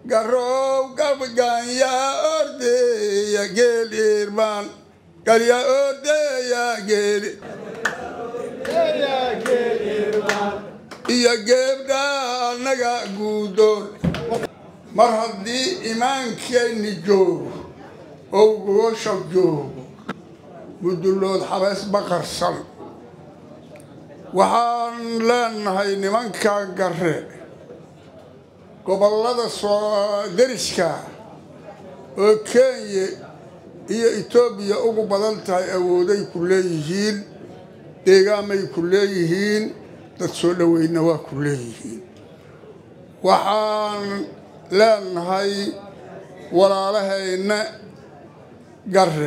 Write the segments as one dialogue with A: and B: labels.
A: garow gabganya ordeya geel irmaan galya ordeya geeli iyo geebdha annaga guudoon mar haddii imaankeenni joogo oo gogosha joogo mudullood xabees baqarsan waxaan leenahay nimanka garre gobollada soo deriska oo kenya iyo etoobiya ugu badan tahay awooday ku leeyihiin deegaamay ku leeyihiin dad soo dhoweyna waa ku leeyihiin waxaan leenahay walaalahayna garre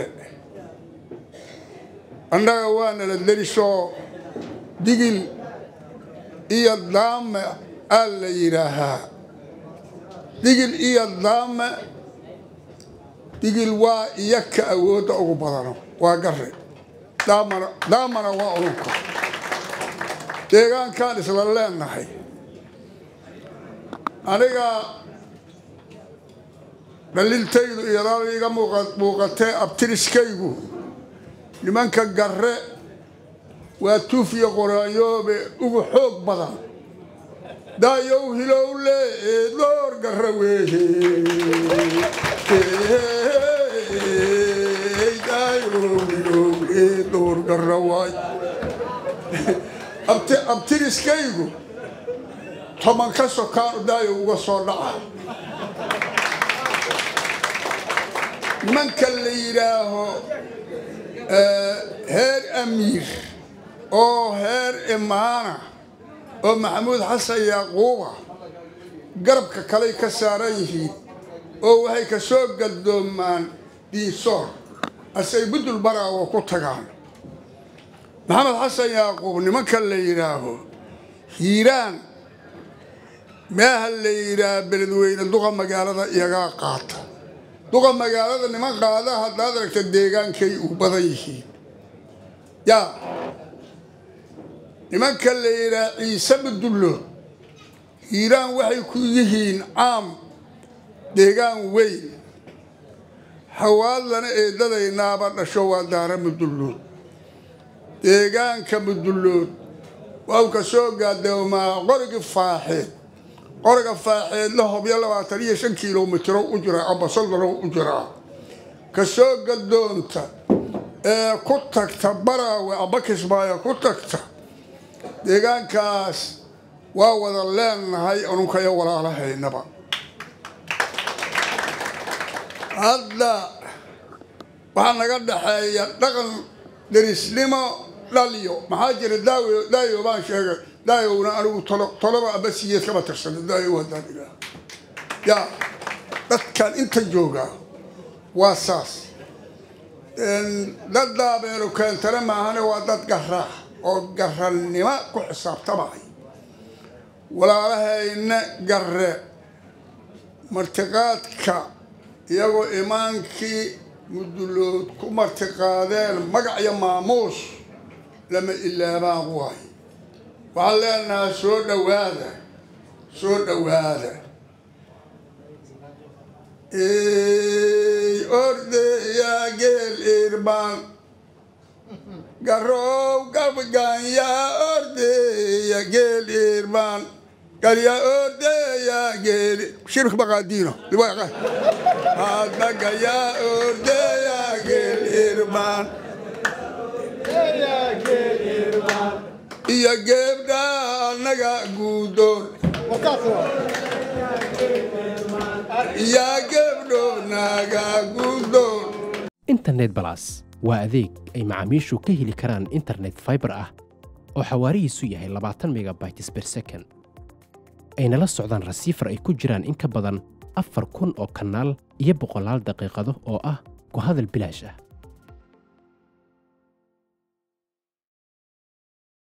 A: annaga waana la derisoo digil iyo daame aa la yidhaahaa digil iyo daame digil waa iyo ka awoodda ugu badano waa garre daamana daamana waa ulunka deegaankaan isla leenahay aniga dhalintaydu iyadaada iga muuqatee abtiriskaygu nimanka garre waa tuufiya qoraayoobe ugu xoog badan daayow hilowle door garre weeye daayow hilowle door garre waay abtiriskaygu toban ka sokaanu daayo uga soo dhaca nimanka la yidhaaho heer amiir oo heer imaana oo maxamuud xasan yaaquuba garabka kaley ka saaran yihiin oo waxay ka soo gadoomaan diinsoor asay budul baraawo ku tagaan maxamed xasan yaaquub nimanka la yidhaaho hiiraan meeha la yidhaaha beledweyne duqa magaalada iyagaa qaata duqa magaalada niman qaada haddaad aragta deegaankay u badan yihiin yaa nimanka la yidhaha ciise budullo hiiraan waxay ku yihiin caam deegaan weyn hawaadlana eedadaynaaba dhasho waa daara mudullood deegaanka mudullood waa ka soo gaadoomaa qorigi faaxeed qoriga faaxeedla hobyo labaatan iyo shan kilomitro u jira amba soddano u jiraa ka soo gadoonta ee ku tagta baraawe amba kismaayo ku tagta deegaankaas waa wada leenahay ununkayo walaalahaynaba hadda waxaa naga dhaxeeya dhaqan derisnimo dhaliyo maxaa jira daayo baan sheegay daayowna anigu toloba aba siyeed kama tirsana daayo waa daadiga yaa dadkan inta joogaa waa saas dad daabeenu keentana maahane waa dad garaa oo garannimo ku xisaabtamay walaalahayna garre martiqaadka iyagoo imaankii mudulood ku martiqaadeen magac iyo maamuus lama ilaabaan waay waxaan leenahaa soo dhowaada soo dhowaada ordeyaa geel irbaan garow gabganya ordeya geel irbaan galya ordeya geeli shirk baqaadiino hadagaya ordeya geel irbaan iyo geebdha annaga guudoon iyo geebdho naga guudoon
B: internet balas waa adeeg ay macaamiishu ka heli karaan internet faibar ah oo xawaarihiisu yahay labaatan megabytes ber second ayna la socdaan rasiifar ay ku jiraan in ka badan afar kun oo kanaal iyo boqolaal daqiiqado oo ah ku hadal bilaash ah